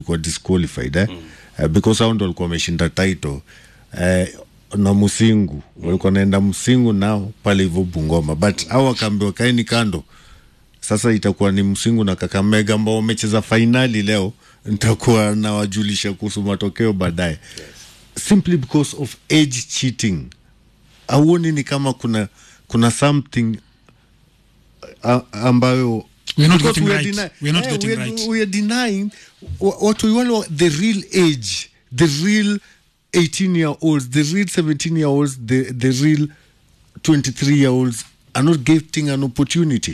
walikuwa disqualified eh? uh, because hao ndo walikuwa wameshinda title uh, na Musingu walikuwa naenda Msingu nao pale hivyo Bungoma, but hao wakaambiwa kaeni kando. Sasa itakuwa ni Msingu na Kakamega ambao wamecheza fainali leo, nitakuwa nawajulisha kuhusu matokeo baadaye, simply because of age cheating. Auoni ni kama kuna kuna something uh, ambayo We're not because getting we are right. deny- We're not eh, getting we are, right. we are denying wha- what we want the real age the real 18 year olds the real 17 year olds the, the real 23 year olds are not getting an opportunity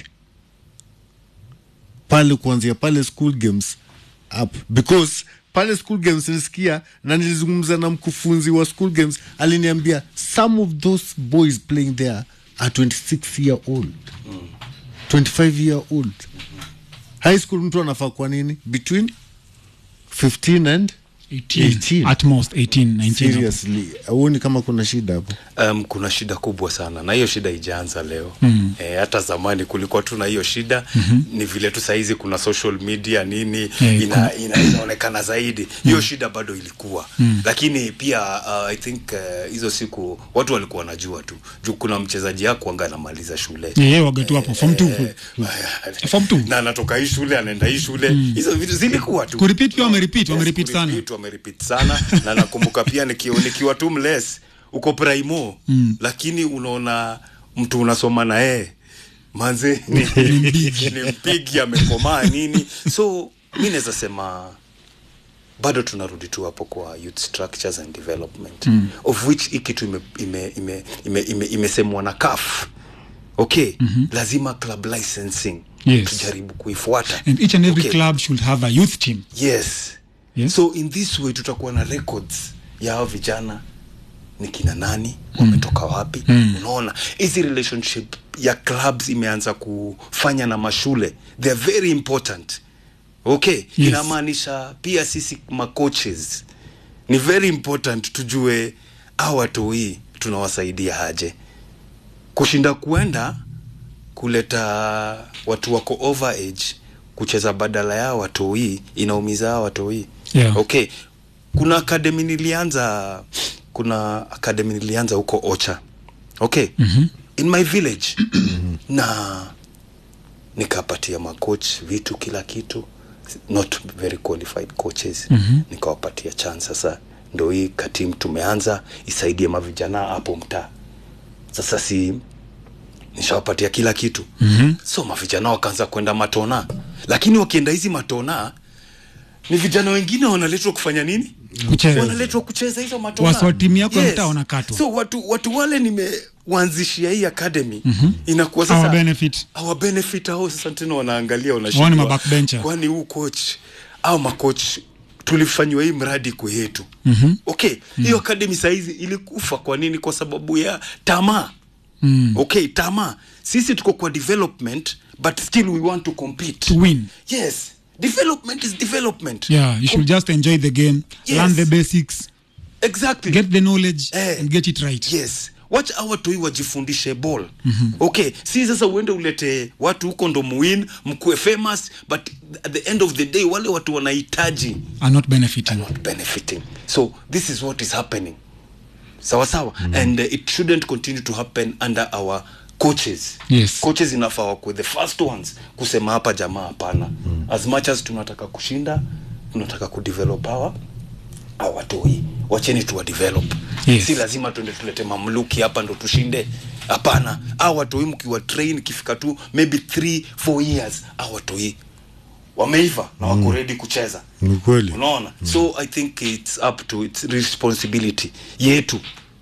pale kuanzia pale school games up because pale school games nilisikia na nilizungumza na mkufunzi wa school games aliniambia some of those boys playing there are 26 year old 25 year old high school mtu anafaa kwa nini between 15 and 18, 18. at most 18 19 seriously auoni kama kuna shida hapo Um, kuna shida kubwa sana na hiyo shida ijaanza leo mm. E, hata zamani kulikuwa tu na hiyo shida mm-hmm. Ni vile tu sahizi kuna social media nini Yeah, ina, ina, inaonekana zaidi hiyo shida bado ilikuwa mm. Lakini pia uh, I think uh, hizo siku watu walikuwa wanajua tu juu kuna mchezaji yako anga anamaliza shule Yeah, yeah, wagatu hapo form 2 Form two. na anatoka hii shule anaenda hii shule hizo vitu zilikuwa tu Kurepeat pia wamerepeat, wamerepeat sana. kurepeat, wamerepeat sana na nakumbuka pia nikiwa, nikiwa tu mles uko primo mm. lakini unaona mtu unasoma na yeye manze ni, ni mpigi amekomaa nini so mi naweza sema bado tunarudi tu hapo kwa youth structures and development mm. of which hii kitu imesemwa ime, ime, ime, ime, imesemwa na CAF okay mm-hmm. lazima club licensing Yes. tujaribu kuifuata and each and every Okay. club should have a youth team yes. Yes. so in this way tutakuwa na records ya hao vijana ni kina nani wametoka wapi mm. unaona hizi relationship ya clubs imeanza kufanya na mashule they are very important okay Yes. inamaanisha pia sisi macoaches ni very important tujue au watu hii tunawasaidia aje kushinda kuenda kuleta watu wako over age kucheza badala yao watoi inaumiza hao watoi Yeah. okay kuna akademi nilianza kuna akademi nilianza huko ocha okay mm-hmm. in my village na nikapatia macoach vitu kila kitu not very qualified coaches mm-hmm. nikawapatia chance sasa ndo hii katim tumeanza isaidie mavijana hapo mtaa sasa si nishawapatia kila kitu mm-hmm. so mavijana wakaanza kwenda matona lakini wakienda hizi matona ni vijana wengine wanaletwa kufanya nini Kucheza. wanaletwa kucheza hizo matona Wasi wa timu yako ya mtaa wanakatwa. so watu, watu wale nimewaanzishia hii academy mm-hmm. inakuwa Our sasa benefit our benefit hao sasa tena wanaangalia Wao ni wanashindwa mabackbencher. kwani huu coach au macoach tulifanyiwa hii mradi kwa yetu mm-hmm. okay mm-hmm. hiyo academy saizi ilikufa kwa nini kwa sababu ya tamaa mm. okay tamaa sisi tuko kwa development but still we want to compete to win yes development is development yeah you should just enjoy the game Yes. learn the basics exactly get the knowledge Eh. and get it right yes wacha hawa toi wajifundishe ball mm-hmm. okay si sasa uende ulete watu huko ndo muwin mkuwe famous but at the end of the day wale watu wanahitaji are not benefiting not benefiting so this is what is happening sawa sawa mm-hmm. and uh, it shouldn't continue to happen under our coaches Yes. coaches inafaa wakuwe the first ones kusema hapa jamaa hapana mm. as much as tunataka kushinda tunataka kudevelop hawa hawa watoi wacheni tuwa develop Yes. si lazima tuende tulete mamluki hapa ndo tushinde hapana au watoi mkiwa train ikifika tu maybe 3 4 years au watoi wameiva na wako ready kucheza ni kweli unaona mm. so i think it's up to its responsibility yetu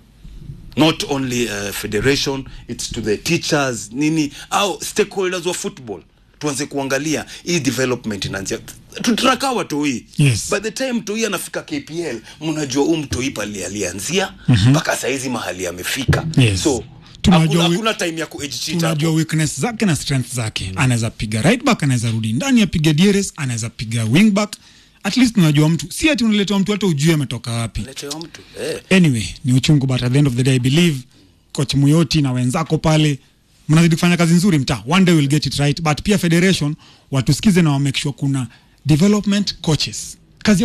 not only uh, federation it's to the teachers nini au stakeholders wa football tuanze kuangalia hii development inaanzia tutraka watoi Yes. by the time toi anafika kpl mnajua huu mtoi pali alianzia mpaka mm-hmm. saizi mahali amefika Yes. so Tunajua hakuna, wi- hakuna time ya kuejichita tunajua weakness zake na strength zake anaweza piga right back anaweza rudi ndani apige DRS anaweza piga wing back at least unajua mtu si ati unaletewa mtu hata ujue ametoka wapi letewa mtu eh. anyway ni uchungu but at the end of the day i believe coach muyoti na wenzako pale mnazidi kufanya kazi nzuri mtaa one day we'll get it right but pia federation watusikize na wamake sure kuna development coaches